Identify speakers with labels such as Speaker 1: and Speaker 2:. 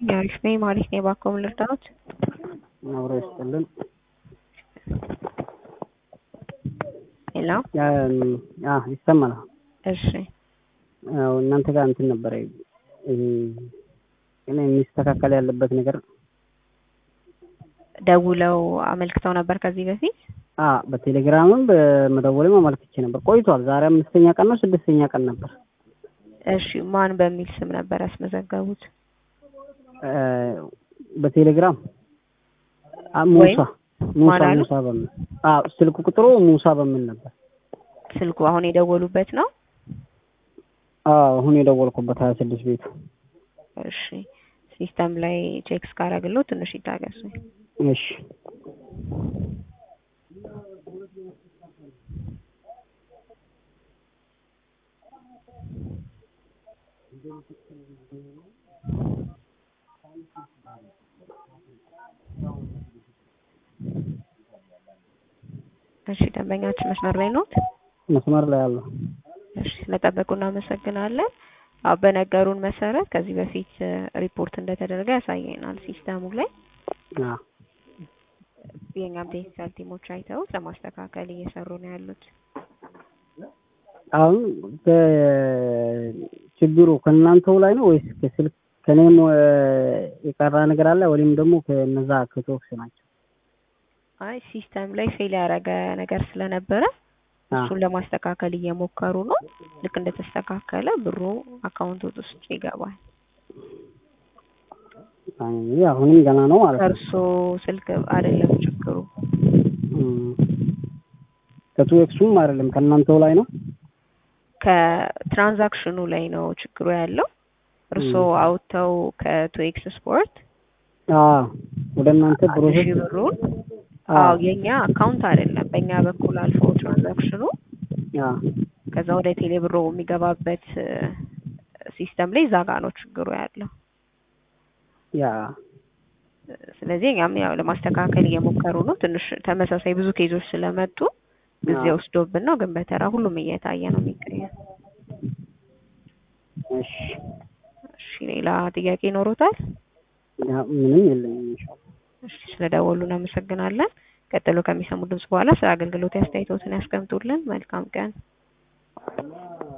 Speaker 1: አሪፍ ነኝ ማለት ነው። እባክዎ ምን ልርዳዎት?
Speaker 2: አብሮ ይስጥልን።
Speaker 1: ሄሎ
Speaker 2: አ ይሰማል።
Speaker 1: እሺ
Speaker 2: ያው እናንተ ጋር እንትን ነበረ እኔ የሚስተካከል ያለበት ነገር
Speaker 1: ደውለው አመልክተው ነበር ከዚህ በፊት?
Speaker 2: አ በቴሌግራምም በመደወልም አመልክቼ ነበር። ቆይቷል። ዛሬ አምስተኛ ቀን ነው ስድስተኛ ቀን ነበር።
Speaker 1: እሺ ማን በሚል ስም ነበር ያስመዘገቡት?
Speaker 2: በቴሌግራም አ ሙሳ ሙሳ
Speaker 1: ማን አሉ?
Speaker 2: ሙሳ በሚል አ ስልክ ቁጥሩ ሙሳ በሚል ነበር።
Speaker 1: ስልኩ አሁን የደወሉበት ነው?
Speaker 2: አዎ አሁን የደወልኩበት ሀያ ስድስት ቤቱ
Speaker 1: እሺ ሲስተም ላይ ቼክ እስካደረግልዎ ትንሽ ይታገሱ።
Speaker 2: እሺ
Speaker 1: እሺ ደንበኛችን መስመር ላይ ኖት?
Speaker 2: መስመር ላይ አለው።
Speaker 1: እሺ ስለጠበቁ እናመሰግናለን። አዎ በነገሩን መሰረት ከዚህ በፊት ሪፖርት እንደተደረገ ያሳየናል ሲስተሙ ላይ።
Speaker 2: አ
Speaker 1: የእኛም ቴክኒካል ቲሞች አይተውት ለማስተካከል እየሰሩ ነው ያሉት።
Speaker 2: አሁን ችግሩ ከእናንተው ላይ ነው ወይስ ከስልክ ከኔም የቀራ ነገር አለ ወይም ደግሞ ከነዛ ከቶክስ ናቸው?
Speaker 1: አይ ሲስተም ላይ ፌል ያደረገ ነገር ስለነበረ
Speaker 2: አ
Speaker 1: እሱን ለማስተካከል እየሞከሩ ነው። ልክ እንደተስተካከለ ብሩ አካውንቶት ውስጥ ይገባል።
Speaker 2: አይ አሁንም ገና ነው ማለት ነው።
Speaker 1: ከእርሶ ስልክ አይደለም ችግሩ።
Speaker 2: እም፣ ከቱ ኤክሱም አይደለም ከእናንተው ላይ ነው።
Speaker 1: ከትራንዛክሽኑ ላይ ነው ችግሩ ያለው። እርሶ
Speaker 2: እም።
Speaker 1: አውጥተው ከቱ ኤክስ ስፖርት
Speaker 2: አ ወደ እናንተ
Speaker 1: አንድ
Speaker 2: ፕሮሰስ
Speaker 1: ሺህ ብሩን
Speaker 2: አ
Speaker 1: አዎ የኛ አካውንት አይደለም በእኛ በኩል አልፎ ትራንዛክሽኑ
Speaker 2: አ
Speaker 1: ከዛ ወደ ቴሌ ብሮ የሚገባበት ሲስተም ላይ እዛ ጋ ነው ችግሩ ያለው።
Speaker 2: ያ
Speaker 1: ስለዚህ እኛም ያው ለማስተካከል እየሞከሩ ነው። ትንሽ ተመሳሳይ ብዙ ኬዞች ስለመጡ ጊዜ
Speaker 2: አዎ።
Speaker 1: ወስዶብን ነው፣ ግን በተራ ሁሉም እየታየ ነው የሚገኘው።
Speaker 2: እሺ
Speaker 1: እሺ ሌላ ጥያቄ ይኖሮታል?
Speaker 2: ያ ምንም የለኝም። ኢንሻአላህ
Speaker 1: እሺ ስለደወሉ እናመሰግናለን። ቀጥሎ ከሚሰሙ ድምጽ በኋላ ስለ አገልግሎት አስተያየቶትን ያስቀምጡልን። መልካም ቀን።